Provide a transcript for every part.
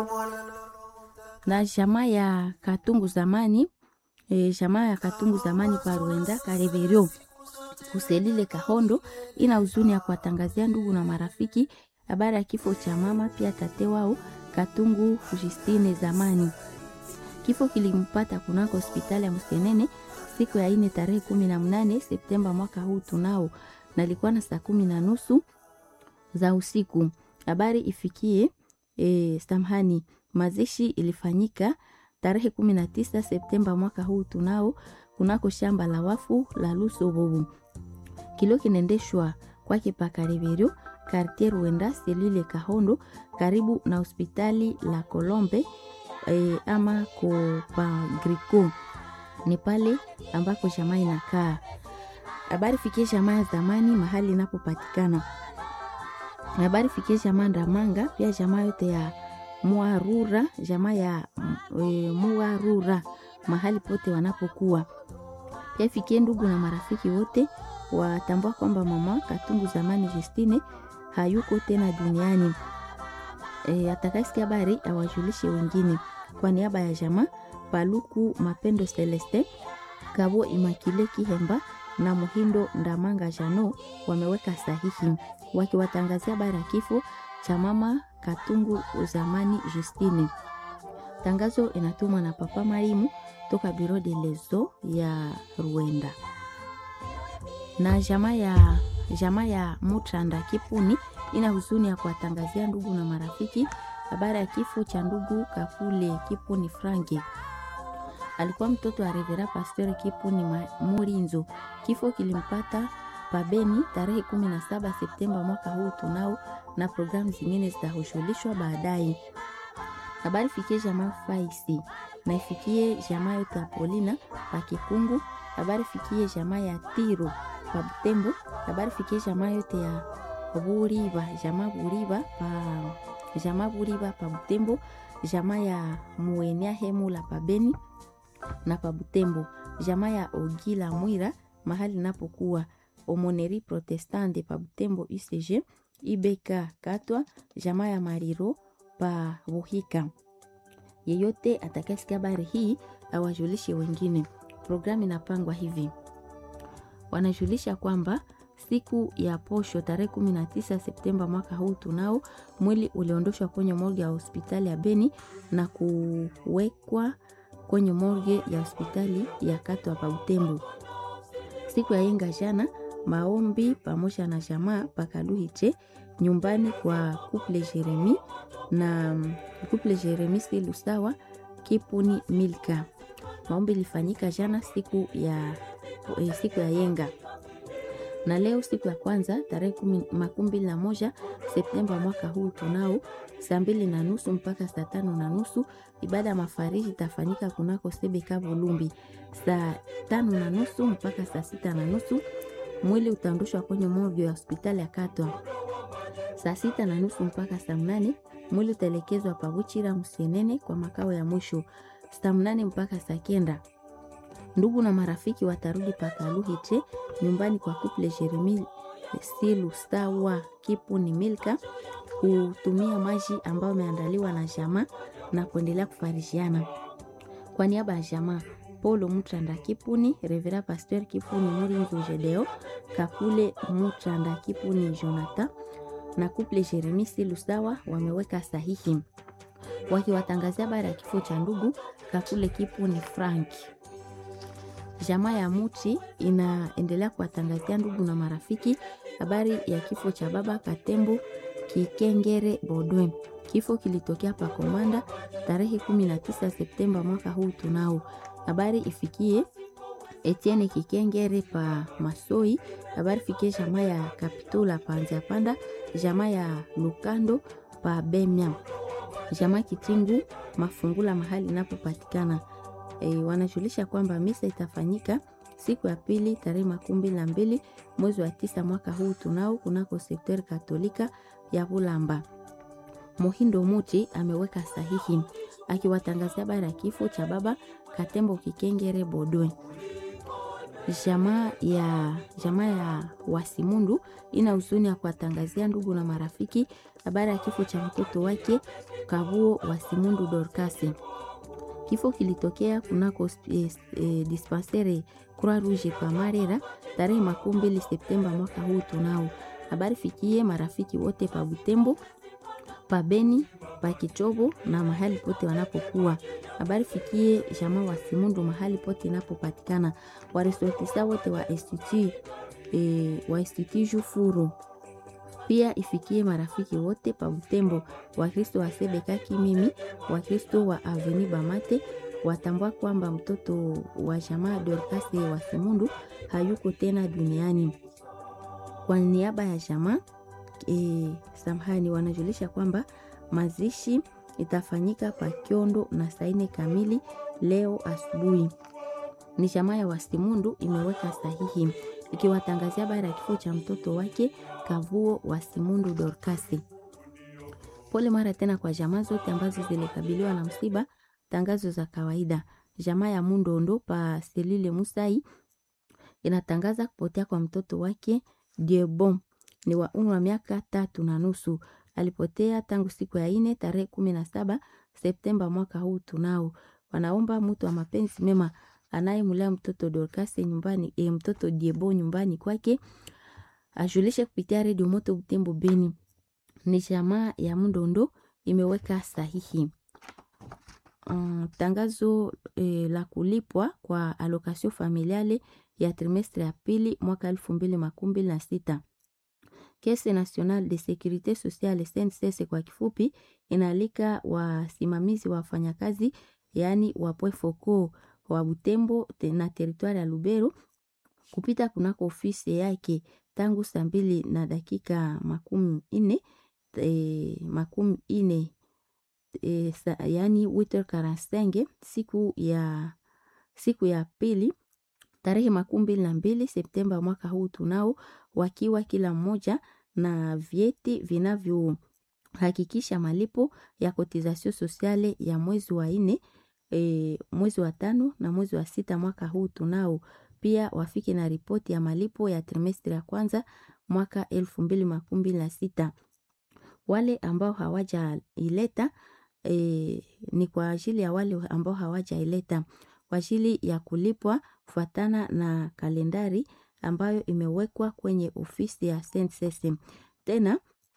na jamaa ya Katungu zamani e, jamaa ya Katungu zamani pa Rwenda Kareverio kuselile Kahondo ina huzuni ya kuwatangazia ndugu na marafiki habari ya kifo cha mama pia tate wao Katungu Justine zamani. Kifo kilimpata kunako hospitali ya Msenene siku ya ine tarehe kumi na mnane Septemba mwaka huu tunao, na ilikuwa na saa kumi na nusu za usiku. Habari ifikie e, samhani mazishi ilifanyika tarehe kumi na tisa Septemba mwaka huu tunao kunako shamba la wafu la Lusobobu. Kilio kinaendeshwa kwake Pakareverio kartier Ruenda selule Kahondo karibu na hospitali la Kolombe e, ama ko pa Grico ni pale ambako jamaa inakaa. Habari fikie jamaa ya zamani mahali inapopatikana. Habari fikie jamaa Ndamanga, pia jamaa yote ya Muarura, jamaa ya e, Muarura mahali pote wanapokuwa. Pia fikie ndugu na marafiki wote watambua kwamba mama Katungu zamani Justine hayuko tena duniani. E, atakayesikia habari awajulishe wengine. Kwa niaba ya jamaa Paluku Mapendo Celeste, Kabo Imakile Kihemba na Muhindo Ndamanga Jano wameweka sahihi wakiwatangazia habari ya kifo cha mama Katungu zamani Justine. Tangazo inatumwa na Papa Marimu toka Biro de Lezo ya Rwanda na jamaa ya jamaa ya Mutranda Kipuni ina huzuni ya kuwatangazia ndugu na marafiki habari ya kifo cha ndugu Kakule Kipuni Franki. Alikuwa mtoto wa Revera Pastor Kipuni Murinzo. Kifo kilimpata pabeni tarehe 17 Septemba mwaka huu tunao, na programu zingine zitashughulishwa baadaye. Habari fikie jamaa Faisi na ifikie jamaa yote ya Polina pa Kikungu. Habari fikie jamaa ya Tiro pa Butembo. Habari fikie jamaa yote ya Buriba, jamaa Buriba pa jamaa Buriba pa Butembo, jamaa ya Muenea Hemula pa Beni na pa Butembo, jamaa ya Ogila Mwira mahali napokuwa Omoneri Protestante pa Butembo UCG, IBK Katwa, jamaa ya Mariro pa Buhika. Yeyote atakayesikia habari hii awajulishe wengine. Programu inapangwa hivi: wanajulisha kwamba siku ya posho tarehe 19 Septemba mwaka huu tunao mwili uliondoshwa kwenye morgue ya hospitali ya Beni na kuwekwa kwenye morgue ya hospitali ya Katwa pa Butembo. Siku ya yenga jana maombi pamoja na jamaa pakaluhiche nyumbani kwa couple Jeremi na couple Jeremi Silusawa Kipuni Milka. Maombi ilifanyika jana siku ya, eh, siku ya yenga na leo siku ya kwanza tarehe makumi mbili na moja Septemba mwaka huu tunao saa mbili na nusu mpaka saa tano na nusu ibada ya mafariji itafanyika kunako Sebeka Volumbi. Saa tano na nusu mpaka saa sita na nusu mwili utaondoshwa kwenye morgue ya hospitali ya Katwa. Saa sita na nusu mpaka saa mnane mwili utaelekezwa Pabuchira Msenene kwa makao ya mwisho. Saa mnane mpaka saa kenda ndugu na marafiki watarudi pakaluhiche nyumbani kwa kuple Jeremi Silu Stawa Kipuni Milka kutumia maji ambayo ameandaliwa na jamaa na kuendelea kufarishiana. Kwa niaba ya jamaa Paulo Mutranda Kipuni, Revera Pasteur Kipuni Murinzu Jedeo, Kakule Mutranda Kipuni Jonathan na kuple Jeremi Silu Stawa wameweka sahihi wakiwatangazia habari ya kifo cha ndugu Kakule Kipuni Frank. Jamaa ya Muti inaendelea kuwatangazia ndugu na marafiki habari ya kifo cha baba Katembo Kikengere Bodwe. Kifo kilitokea pa Komanda tarehe 19 Septemba mwaka huu tunao. Habari ifikie Etienne Kikengere pa Masoi. Habari fikie jamaa ya Kapitula pa Nziapanda, jamaa ya Lukando pa Bemya, jamaa Kitingu Mafungula mahali inapopatikana E, wanajulisha kwamba misa itafanyika siku ya pili tarehe makumi mbili na mbili mwezi wa tisa mwaka huu tunao kunako sekter katolika ya Bulamba. Muhindo Muti ameweka sahihi akiwatangazia habari ya kifo cha baba Katembo Kikengere Bodwe. jamaa ya jamaa ya Wasimundu ina huzuni ya kuwatangazia ndugu na marafiki habari ya kifo cha mtoto wake Kabuo Wasimundu Dorcas. Kifo kilitokea kunako eh, eh, dispensere Croix Rouge pa Marera tarehe makumi mbili Septemba mwaka huu tunao. Habari fikie marafiki wote pa Butembo, pa Beni, pa Kichobo na mahali pote wanapokuwa. Habari fikie jamaa wa Simundu mahali pote inapopatikana. Waresortisa wote wa institut eh, wa institut Jufuru pia ifikie marafiki wote pa Butembo, Wakristo wa Sebeka Kimimi, Wakristo wa Aveni Bamate watambua kwamba mtoto wa jamaa Dorcas wa Simundu hayuko tena duniani. Kwa niaba ya jamaa e, samahani, wanajulisha kwamba mazishi itafanyika pa Kiondo na saine kamili leo asubuhi. Ni jamaa ya Wasimundu imeweka sahihi ikiwatangazia habari ya kifo cha mtoto wake Kavuo Wasimundu Dorkasi. Pole mara tena kwa jamaa zote ambazo zilikabiliwa na msiba. Tangazo za kawaida. Jamaa ya Mundondo pa Selile Musai inatangaza kupotea kwa mtoto wake Diebon, ni wa umri wa miaka tatu na nusu. Alipotea tangu siku ya ine tarehe kumi na saba Septemba mwaka huu tunao. Wanaomba mtu wa mapenzi mema anayemlea mtoto Dorcas nyumbani, e, mtoto Diebo nyumbani kwake ajulishe kupitia redio Moto Butembo Beni. Ni jamaa ya Mundondo imeweka sahihi. Um, tangazo e, la kulipwa kwa allocation familiale ya trimestre ya pili mwaka elfu mbili makumi mbili na sita. Caisse Nationale de Securite Sociale SNCS kwa kifupi, inaalika wasimamizi wa wafanyakazi yaani wapwe foko wa Butembo na teritwari ya Lubero kupita kunako ofisi yake tangu saa mbili na dakika makumi ine e, makumi ine e, sa, yani 8h45 siku ya siku ya pili tarehe makumi mbili na mbili Septemba mwaka huu tunao, wakiwa kila mmoja na vyeti vinavyohakikisha malipo ya kotisation sosiale ya mwezi wa nne e, mwezi wa tano na mwezi wa sita mwaka huu tunao. Pia wafike na ripoti ya malipo ya trimestri ya kwanza mwaka elfu mbili makumi mbili na sita. Wale ambao hawajaileta e, ni kwa ajili ya wale ambao hawajaileta kwa ajili ya kulipwa kufuatana na kalendari ambayo imewekwa kwenye ofisi ya SNCC. Tena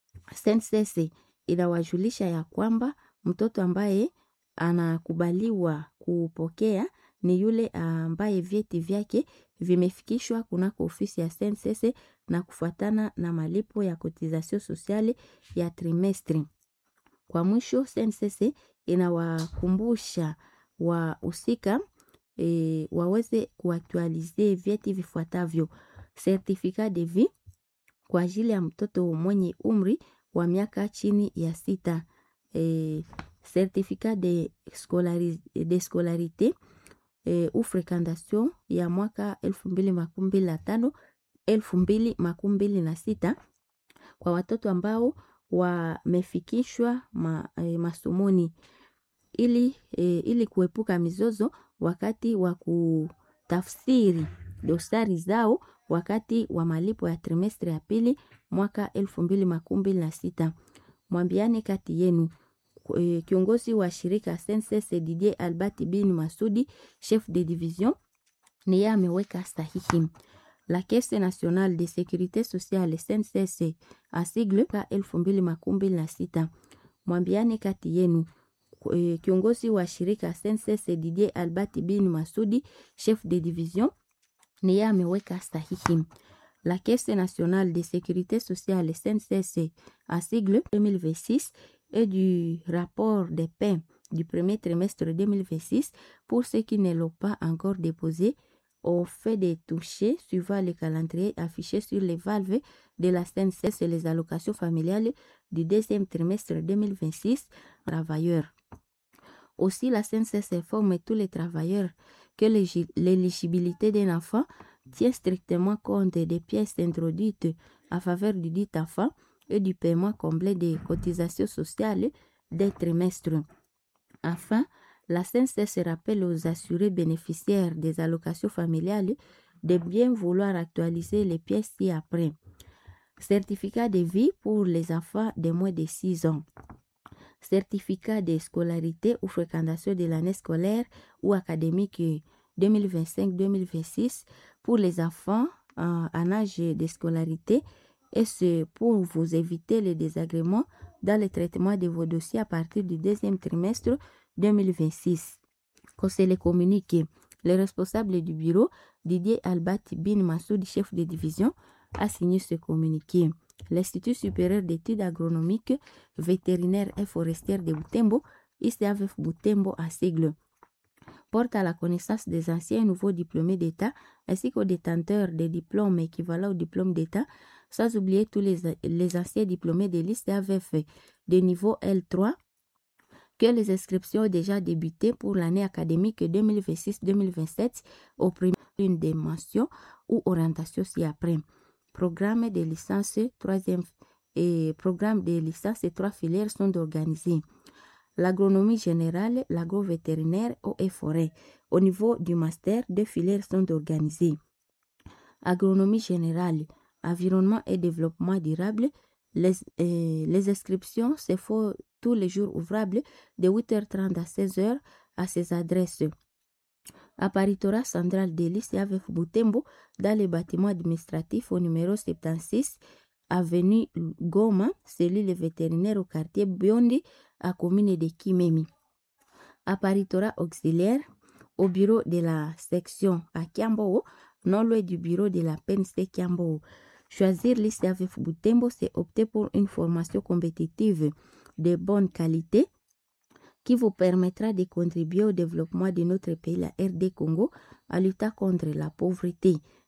SNCC inawajulisha ya kwamba mtoto ambaye anakubaliwa kupokea ni yule ambaye vyeti vyake vimefikishwa kunako ofisi ya SNCC na kufuatana na malipo ya kotisation sosiale ya trimestri. Kwa mwisho, SNCC inawakumbusha wahusika e, waweze kuaktualize vyeti vifuatavyo: certificat de vie kwa ajili ya mtoto mwenye umri wa miaka chini ya sita, e, certificat de, scolari, de scolarite e, ou fréquentation ya mwaka elfu mbili makumi mbili na tano elfu mbili makumi mbili na sita kwa watoto ambao wamefikishwa ma, e, masomoni ili, e, ili kuepuka mizozo wakati wa kutafsiri dosari zao wakati wa malipo ya trimestri ya pili mwaka elfu mbili makumi mbili na sita. Mwambiane kati yenu. E, kiongozi wa shirika SNCC Didier Albert bin Masudi, chef de division, ni yeye ameweka sahihi. La Caisse Nationale de Sécurité Sociale SNCC a sigle ka elfu mbili makumi mbili na sita. Mwambiane kati yenu. E, kiongozi wa shirika SNCC Didier Albert bin Masudi, chef de division, ni yeye ameweka sahihi. La Caisse Nationale de Sécurité Sociale SNCC a sigle 2026 et du rapport des paies du premier trimestre 2026 pour ceux qui ne l'ont pas encore déposé au fait de toucher suivant le calendrier affiché sur les valves de la SNCS et les allocations familiales du deuxième trimestre 2026 travailleurs. Aussi, la SNCS informe tous les travailleurs que l'éligibilité d'un enfant tient strictement compte des pièces introduites à faveur du dit enfant et du paiement complet des cotisations sociales des trimestres. Enfin, la CNCS rappelle aux assurés bénéficiaires des allocations familiales de bien vouloir actualiser les pièces ci-après. Certificat de vie pour les enfants de moins de 6 ans. Certificat de scolarité ou fréquentation de l'année scolaire ou académique 2025-2026 pour les enfants en, en âge de scolarité et c'est pour vous éviter les désagréments dans le traitement de vos dossiers à partir du deuxième trimestre 2026. Qu'on se les communique, le responsable du bureau, Didier Albat Bin Massoud, chef de division, a signé ce communiqué. L'Institut supérieur d'études agronomiques, vétérinaires et forestières de Butembo, ICAVF Butembo à sigle, porte à la connaissance des anciens et nouveaux diplômés d'État ainsi qu'aux détenteurs des diplômes équivalents au diplôme d'État, sans oublier tous les, les anciens diplômés de l'ICAVF de niveau L3 que les inscriptions ont déjà débuté pour l'année académique 2026-2027 au premier une des mentions ou orientation ci-après. Programme de licence troisième et programme de licence et trois filières sont organisés. L'agronomie générale, l'agrovétérinaire et forêt. Au niveau du master, deux filières sont organisées. Agronomie générale, environnement et développement durable. Les, euh, les inscriptions se font tous les jours ouvrables de 8h30 à 16h à ces adresses. Apparitora central de l'ICAVF Butembo dans les bâtiments administratifs au numéro 76 avenue Goma, cellule vétérinaire au quartier Biondi à commune de Kimemi. Apparitora auxiliaire au bureau de la section à Kiambo, non loin du bureau de la PNC Kiambo. Choisir l'ICAVF Butembo, c'est opter pour une formation compétitive de bonne qualité qui vous permettra de contribuer au développement de notre pays, la RD Congo, à lutter contre la pauvreté.